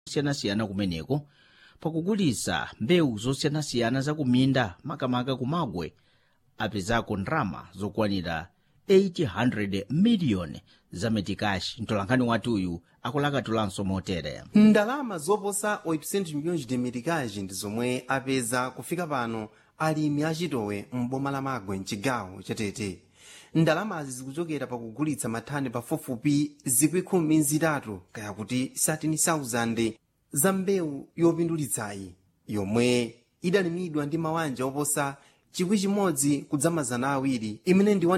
zosiyanasiyana kumeneko pakugulitsa mbewu zosiyanasiyana zakuminda makamaka kumagwe apezako ndalama zokwanira 800 miliyoni za metikashi mtolankhani wathuyu akulakatulanso motere ndalama zoposa 800 milhões de meticais ndi zomwe apeza kufika pano alimi achitowe m'boma la magwe mchigawo chatete ndalamazi zikuchokera pakugulitsa mathani pafupifupi zikwikumi zitatu kaya kuti 13,000 za mbewu yopindulitsayi yomwe idalimidwa ndi mawanja oposa chikwi chimodzi kudzamazana awiri imene ndi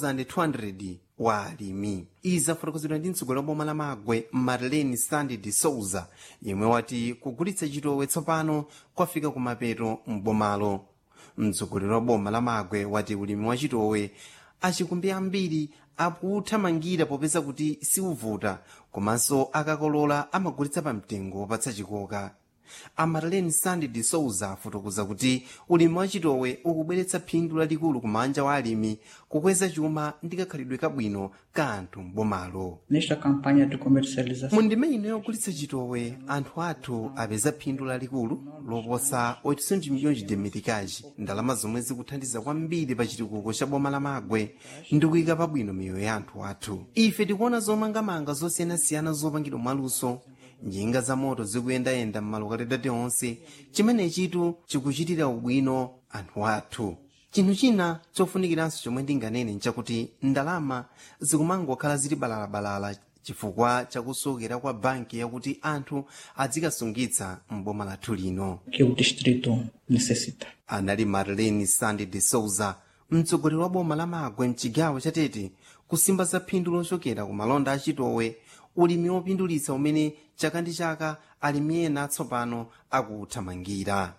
1200 wa alimi izi zafotokozedwa ndi mtsogoleri wa boma la magwe marlene sandy de souza yemwe wati kugulitsa chitowe tsopano kwafika kumapeto m'bomalo mtsogoleri wa boma la magwe wati ulimi wa chitowe achikumbi ambiri akuthamangira popeza kuti siuvuta komanso akakolola amagulitsa pa mtengo wopatsa chikoka amarlene sandy de souza afotokoza kuti ulimi wa chitowe ukubweretsa phindu lalikulu kumanja wa alimi kukweza chuma ndi kakhalidwe kabwino ka anthu m'bomalo Nesta campanha de comercialização, mu ndime ino yogulitsa chitowe anthu athu apeza phindu lalikulu loposa 800 milhões de meticais ndalama zomwe zikuthandiza kwambiri pa chitukuko cha boma la magwe ndi kuyika pabwino miyoyo ya anthu athu ife tikuona zomangamanga zosiyanasiyana zopangidwa mwaluso njinga za moto zikuyendayenda m'malokalitati onse chimenechitu chikuchitira ubwino anthu athu chinthu china chofunikiranso chomwe ndinganene nchakuti ndalama zikumangokhala zili balalabalala chifukwa chakusokera kwa banki yakuti anthu adzikasungitsa m'boma lathu lino que o distrito necessita. anali marlene sandy de souza mtsogoleri wa boma la magwe mchigawo chatete kusimba za phindu lochokera ku malonda achitowe ulimi wopindulitsa umene chaka ndi chaka alimi ena atsopano akuthamangira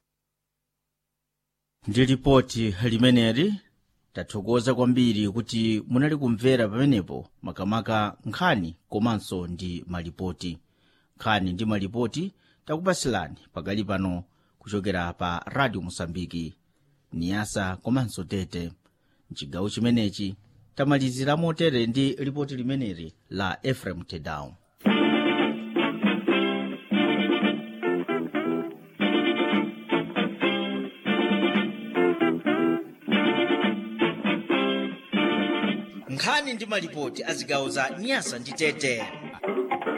ndi lipoti limeneli tathokoza kwambiri kuti munali kumvera pamenepo makamaka nkhani komanso ndi malipoti nkhani ndi malipoti takupasilani pakali pano kuchokera pa radio mosambiki niyasa komanso tete mchigawo chimenechi tamalizira motere ndi lipoti limeneli la efrem tedown nkhani ndi malipoti a zigawo za nyasa ndi tete